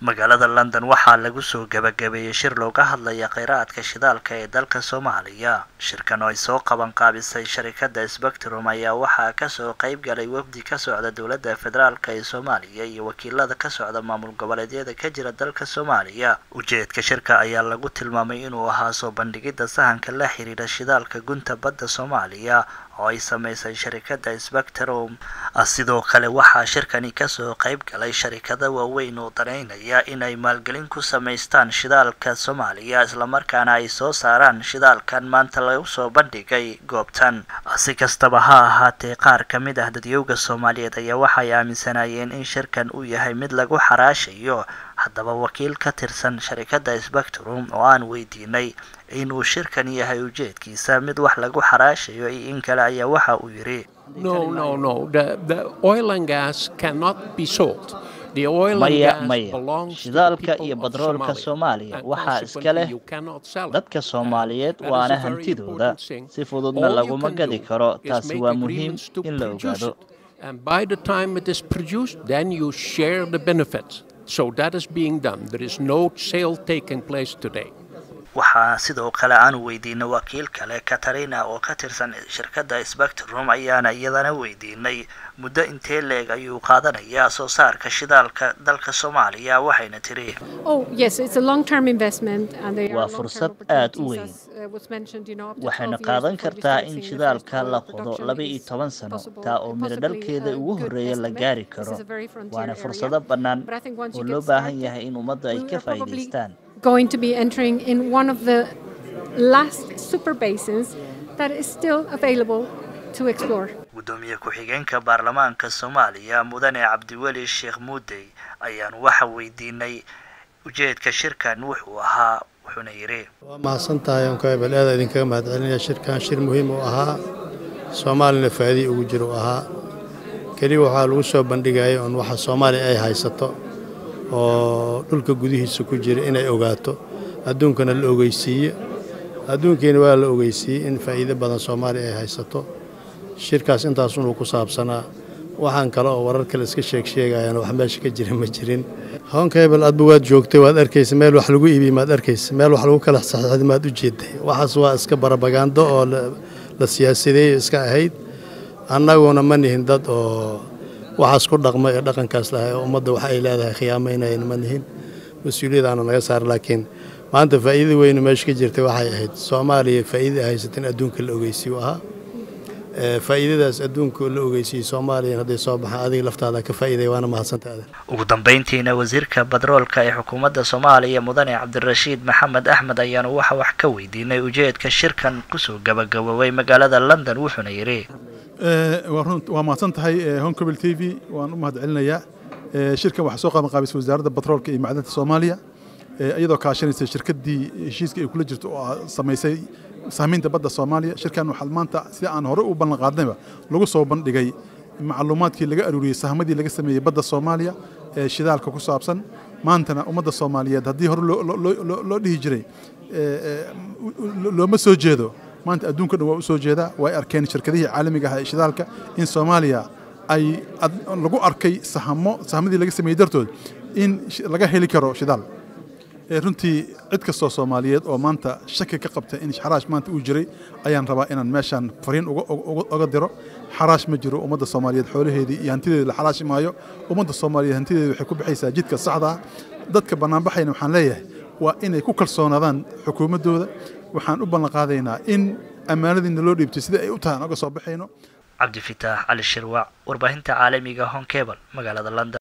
magaalada london waxaa lagu soo gabagabeeyey shir looga hadlaya kheyraadka shidaalka ee dalka soomaaliya shirkan oo ay soo qaban qaabisay sharikada spectrum ayaa waxaa kasoo qeyb galay wafdi ka socda dowladda federaalk ee soomaaliya iyo wakiilada ka socda maamul goboleedyada ka jira dalka soomaaliya ujeedka shirka ayaa lagu tilmaamay inuu ahaa soo bandhigida sahanka la xiriira shidaalka gunta badda soomaaliya oo ay sameysay sharikada spectrum sidoo kale waxaa shirkani kasoo qeyb galay sharikada waaweyn oo daneynaya inay maalgelin ku samaystaan shidaalka soomaaliya islamarkaana ay soo saaraan shidaalkan maanta lagu soo bandhigay goobtan si kastaba ha ahaatee qaar ka mid ah dadyowga soomaaliyeed ayaa waxay aaminsanayeen in shirkan uu yahay mid lagu xaraashayo haddaba wakiil ka tirsan sharikada spectrum oo aan weydiinay inuu shirkan yahay ujeedkiisa mid wax lagu xaraashayo iyo in kale ayaa waxa uu yidhi maya maya shidaalka iyo badroolka soomaaliya waxaa iska leh dadka soomaaliyeed waana hantidooda si fududna laguma gadi karo taasi waa muhiim in la ogaado So that is being done. There is no sale taking place today. waxaa sidoo kale aan weydiinay wakiil kale katarina oo ka tirsan shirkadda spectrum ayaana iyadana weydiinay muddo intee leeg ayuu qaadanayaa soo saarka shidaalka dalka soomaaliya waxayna tiri waa fursad aad u weyn waxayna qaadan kartaa in shidaalka la qodo laba iyo toban sano taa oo midho dhalkeeda ugu horreeya la gaari karo waana fursado bannaan oo loo baahan yahay in ummadda ay ka faa'iidaystaan going to be entering in one of the last super basins that is still available to explore. gudoomiye ku-xigeenka baarlamaanka soomaaliya mudane cabdiweli sheekh muudey ayaan waxa weydiinay ujeedka shirkan wuxuu ahaa wuxuuna yidhi waa mahadsan tahay onka ebel aada idinkaga mahadcelinaya shirkan shir muhiim u ahaa soomaalina faa'iidii ugu jira u ahaa keliya waxaa lagu soo bandhigaya on waxa soomaaliya ay haysato oo dhulka gudihiisa ku jira inay ogaato adduunkana la ogeysiiye adduunkiina waa la ogeysiiyey in faa'iido badan soomaaliya ay haysato shirkaas intaasunuu ku saabsanaa waxaan kale oo warar kale iska sheeg sheegayaan wax meesha ka jira ma jirin hoonka hebel adba waad joogtay waad arkaysa meel wax lagu iibiy maad arkaysa meel wax lagu kala saxiixday maad u jeeday waxaas waa iska barabagaando oo la siyaasadeeyo iska ahayd annaguna ma nihin dad oo waxaas ku dhaqma ee dhaqankaas lahay oo ummadda wax ay leedahay khiyaamaynayna ma nihin mas-uuliyadaana naga saar laakiin maanta faa'iida weynu meesha ka jirtay waxay ahayd soomaaliya faa'iida ay haysata in adduunka la ogeysiiyo ahaa faa'iidadaas adduunka la ogeysiiyey soomaaliyan hadday soo baxaan adiga laftaada ka faa'iiday waana mahadsantaada ugu dambeyntiina wasiirka badroolka ee xukuumadda soomaaliya mudane cabdirashiid maxamed axmed ayaanu waxa wax ka weydiinay ujeedka shirkan kusoo gabagaboobay magaalada london wuxuuna yidhi waa mahadsan tahay honkobel t v waan u mahad celinayaa shirkan waxaa soo qaban qaabisay wasaaradda batroolka iyo macdanta soomaaliya iyadoo kaashanaysa shirkaddii heshiiska ay kula jirto oo samaysay saamaynta badda soomaaliya shirkan waxaa maanta sida aan horey u ballan qaadnayba lagu soo bandhigay macluumaadkii laga aruuriyey sahmadii laga sameeyey badda soomaaliya ee shidaalka ku saabsan maantana ummadda soomaaliyeed haddii hore loo dhihi jiray looma soo jeedo maanta adduunka dhan waa u soo jeedaa way arkeen shirkadihii caalamiga ah ee shidaalka in soomaaliya ay lagu arkay sahamo sahamadii laga sameeyey dartood in laga heli karo shidaal runtii cid kastoo soomaaliyeed oo maanta shaki ka qabta in xaraash maanta uu jiray ayaan rabaa inaan meeshaan fariin uga diro xaraash ma jiro ummadda soomaaliyeed xoolaheedii iyo hantideeda la xaraashi maayo ummadda soomaaliyeed hantideeda waxay ku baxaysaa jidka saxda ah dadka bannaanbaxayna waxaan leeyahay waa inay ku kalsoonaadaan xukuumaddooda waxaan u ballan qaadaynaa in ammaanadiina loo dhiibtay sida ay u tahay aan oga soo baxayno cabdifitaax cali shirwac warbaahinta caalamiga honkebel magaalada london